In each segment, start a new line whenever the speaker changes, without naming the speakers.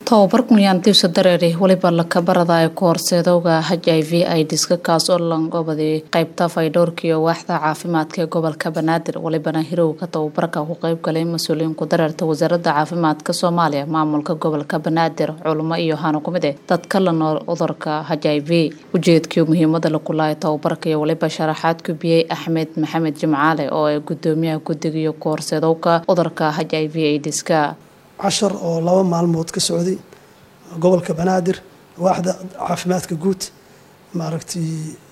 tobabar kunyaantiisa dareeri weliba lakabaradayo koorseedowga h i v idiska kaas oo langobaday qeybta faydhowrka iyo waaxda caafimaadka ee gobolka banaadir welibana hirowga tababarka ku qeyb galay mas-uuliyiin ku dareerta wasaaradda caafimaadka soomaaliya maamulka gobolka banaadir culimo iyo hano kumid eh dadka la nool cudurka h i v ujeedkii muhiimada lakulaaya tababarka iyo weliba sharaxaad kubiyey axmed maxamed jimcaale oo ay gudoomiyaha guddiga iyo koorseedowka cudurka h i v idiska
cashar oo laba maalmood ka socday gobolka banaadir waaxda caafimaadka guud maaragtay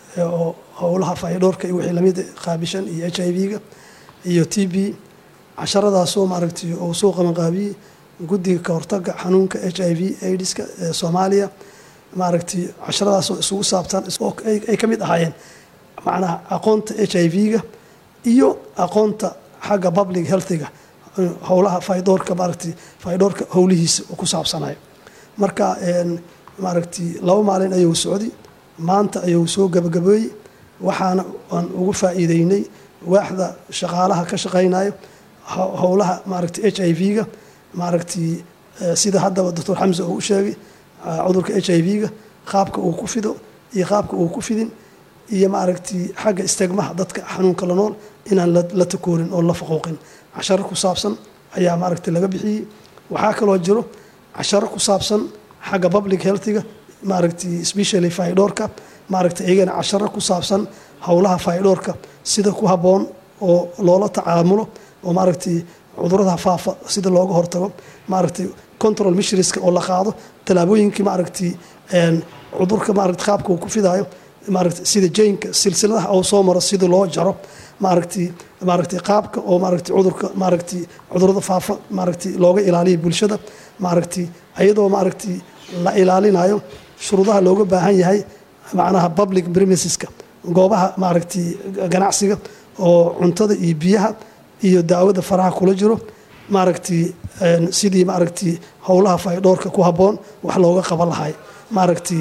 oo howlaha faydhoorka iyo wixii lamid qaabishan iyo h i v-ga iyo t b casharadaasoo maaragtay oo soo qaban qaabiyey guddiga ka hortaga xanuunka h i v aidiska ee soomaaliya maaragtay casharadaasoo isugu saabsan ay ka mid ahaayeen macnaha aqoonta h i v-ga iyo aqoonta xagga public healthiga howlaha faydhoorka maaragtay faydhoorka howlihiisa ku saabsanayo marka maaragtay laba maalin ayuu socday maanta ayuu soo gabagabeeyey waxaana aan ugu faa'iideynay waaxda shaqaalaha ka shaqaynayo howlaha maaragtay h i v-ga maaragtay sida haddaba doctor xamse uu u sheegay cudurka h i v-ga qaabka uu ku fido iyo qaabka uu ku fidin iyo maaragtay xagga istegmaha dadka xanuunka la nool inaan la takoorin oo la faquuqin casharo ku saabsan ayaa maaragtay laga bixiyey waxaa kaloo jiro casharo ku saabsan xagga public healthiga maaragtay specially faydhoorka maaragtay iyagana casharo ku saabsan howlaha faydhoorka sida ku habboon oo loola tacaamulo oo maaragtay cudurada faafa sida looga hortago maaragtay control mishriska oo la qaado tallaabooyinkii maaragtay cudurka maaragtay qaabka uu ku fidaayo maaragtay sida jaynka silsiladaha oo soo maro sida loo jaro maaragtay maaragtay qaabka oo maaragtay cudurka maaragtay cudurada faafa maaragtay looga ilaaliyo bulshada maaragtay iyadoo maaragtay la ilaalinayo shuruudaha looga baahan yahay macnaha public premiseska goobaha maaragtay ganacsiga oo cuntada iyo biyaha iyo daawada faraha kula jiro maaragtay sidii maaragtay howlaha faydhoorka ku habboon wax looga qaban lahay maaragtay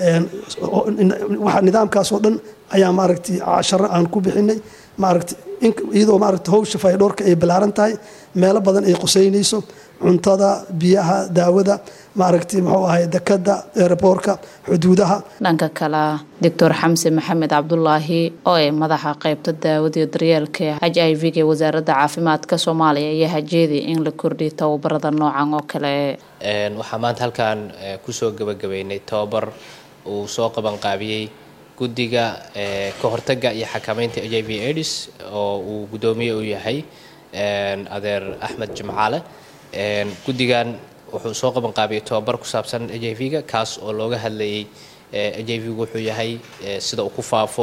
nidaamkaas oo dhan ayaa maaragtay casharo aan ku bixinay maaragtay iyadoo maaragtay howsha faydhoorka ay ballaaran tahay meelo badan ay quseynayso cuntada biyaha daawada maaragtay muxuu ahay dekada eeraboorka xuduudaha
dhanka kale doctor xamse maxamed cabdulaahi oo ee madaxa qeybta daawada iyo daryeelka h i v ga wasaaradda caafimaadka soomaaliya ayaa hajeeday in la kordhiyo tababarada noocan oo kale
waxaa maanta halkan kusoo gabagabeynay tababar uu soo qabanqaabiyey guddiga ka hortaga iyo xakameynta h i v aids oo uu guddoomiye u yahay adeer axmed jimcaale guddigan wuxuu soo qabanqaabiyey tobabar ku saabsan h i v-ga kaas oo looga hadlayay h i v-gu wuxuu yahay sida uu ku faafo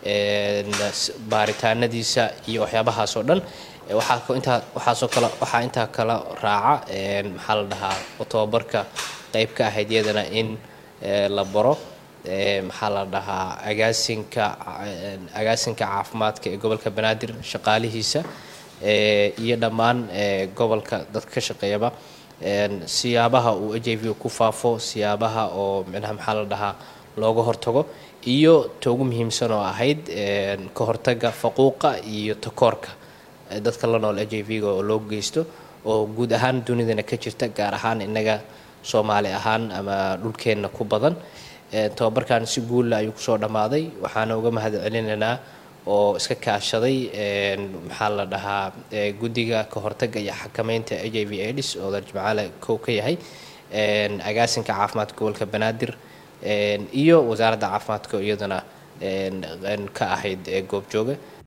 baaritaanadiisa iyo waxyaabahaas oo dhan waxaa waxaasoo kale waxaa intaa kala raaca maxaa la dhahaa tobabarka qeyb ka ahayd iyadana in la baro maxaa la dhahaa agaasinka agaasinka caafimaadka ee gobolka banaadir shaqaalihiisa iyo dhammaan gobolka dadka ka shaqeeyaba siyaabaha uu h i v ku faafo siyaabaha oo micnaha maxaa la dhahaa looga hortago iyo ta ugu muhiimsan oo ahayd ka hortaga faquuqa iyo takoorka dadka la nool h i v-ga oo loo geysto oo guud ahaan dunidana ka jirta gaar ahaan inaga soomaali ahaan ama dhulkeenna ku badan tobabarkan si guulla ayuu kusoo dhammaaday waxaana uga mahad celinaynaa oo iska kaashaday maxaa la dhahaa guddiga ka hortaga iyo xakameynta h i v aids oo dar jimcaale kow ka yahay agaasinka caafimaadka gobolka banaadir iyo wasaaradda caafimaadka iyadana ka ahayd goobjooga